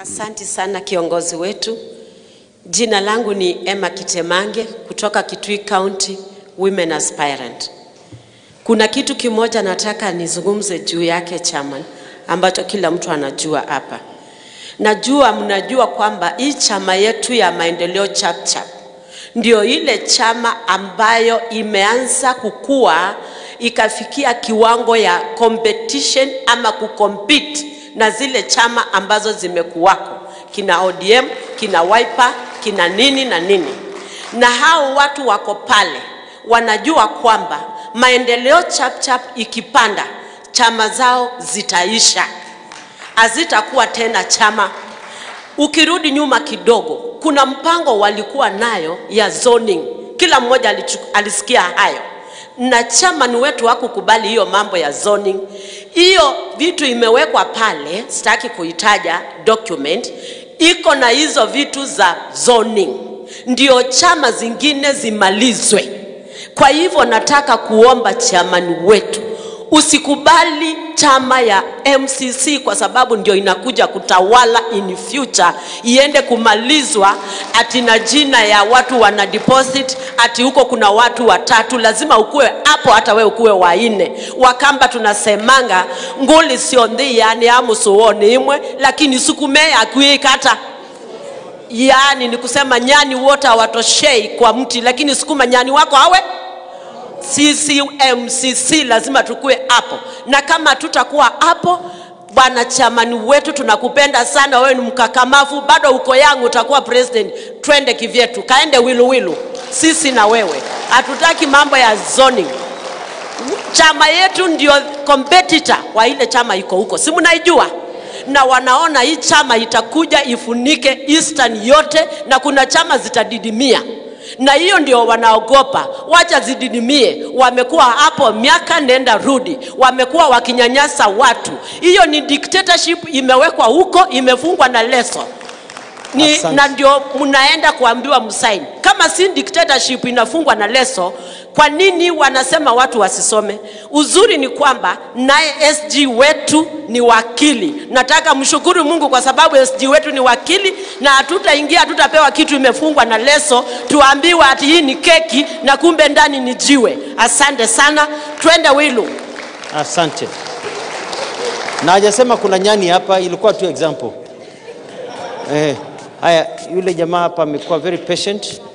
Asanti sana kiongozi wetu. Jina langu ni Emma Kitemange kutoka Kitui County Women Aspirant. Kuna kitu kimoja nataka nizungumze juu yake chairman, ambacho kila mtu anajua hapa. Najua mnajua kwamba hii chama yetu ya maendeleo Chapchap ndio ile chama ambayo imeanza kukua ikafikia kiwango ya competition ama kucompete na zile chama ambazo zimekuwako kina ODM, kina Wiper, kina nini na nini, na hao watu wako pale wanajua kwamba maendeleo Chapchap ikipanda chama zao zitaisha, hazitakuwa tena chama. Ukirudi nyuma kidogo, kuna mpango walikuwa nayo ya zoning, kila mmoja alichu, alisikia hayo na chama ni wetu hakukubali hiyo mambo ya zoning. Hiyo vitu imewekwa pale, sitaki kuitaja document, iko na hizo vitu za zoning, ndio chama zingine zimalizwe. Kwa hivyo nataka kuomba chamani wetu usikubali chama ya MCC kwa sababu ndio inakuja kutawala in future, iende kumalizwa ati na jina ya watu wana deposit ati huko kuna watu watatu, lazima ukuwe hapo, hata we ukuwe wanne. Wakamba tunasemanga nguli sionthi yani amusuoni imwe lakini sukume akuikata yani ni kusema nyani wote hawatoshei kwa mti, lakini sukuma nyani wako awe sisi MCC lazima tukue hapo, na kama tutakuwa hapo, bwana chamani wetu, tunakupenda sana, wewe ni mkakamavu, bado uko yangu, utakuwa president. Twende kivyetu, kaende wiluwilu, sisi na wewe. Hatutaki mambo ya zoning. Chama yetu ndio competitor wa ile chama iko huko, si mnaijua? na wanaona hii chama itakuja ifunike Eastern yote, na kuna chama zitadidimia na hiyo ndio wanaogopa, wacha zididimie. Wamekuwa hapo miaka nenda rudi, wamekuwa wakinyanyasa watu. Hiyo ni dictatorship imewekwa huko, imefungwa na leso ni, Asante. na ndio mnaenda kuambiwa msaini. Kama si dictatorship inafungwa na leso, kwa nini wanasema watu wasisome? Uzuri ni kwamba naye SG wetu ni wakili. Nataka mshukuru Mungu kwa sababu SG wetu ni wakili, na hatutaingia hatutapewa kitu imefungwa na leso, tuambiwa ati hii ni keki na kumbe ndani ni jiwe. Asante sana, twende Wilu. Asante. Na hajasema kuna nyani hapa, ilikuwa tu example. Eh, haya, yule jamaa hapa amekuwa very patient.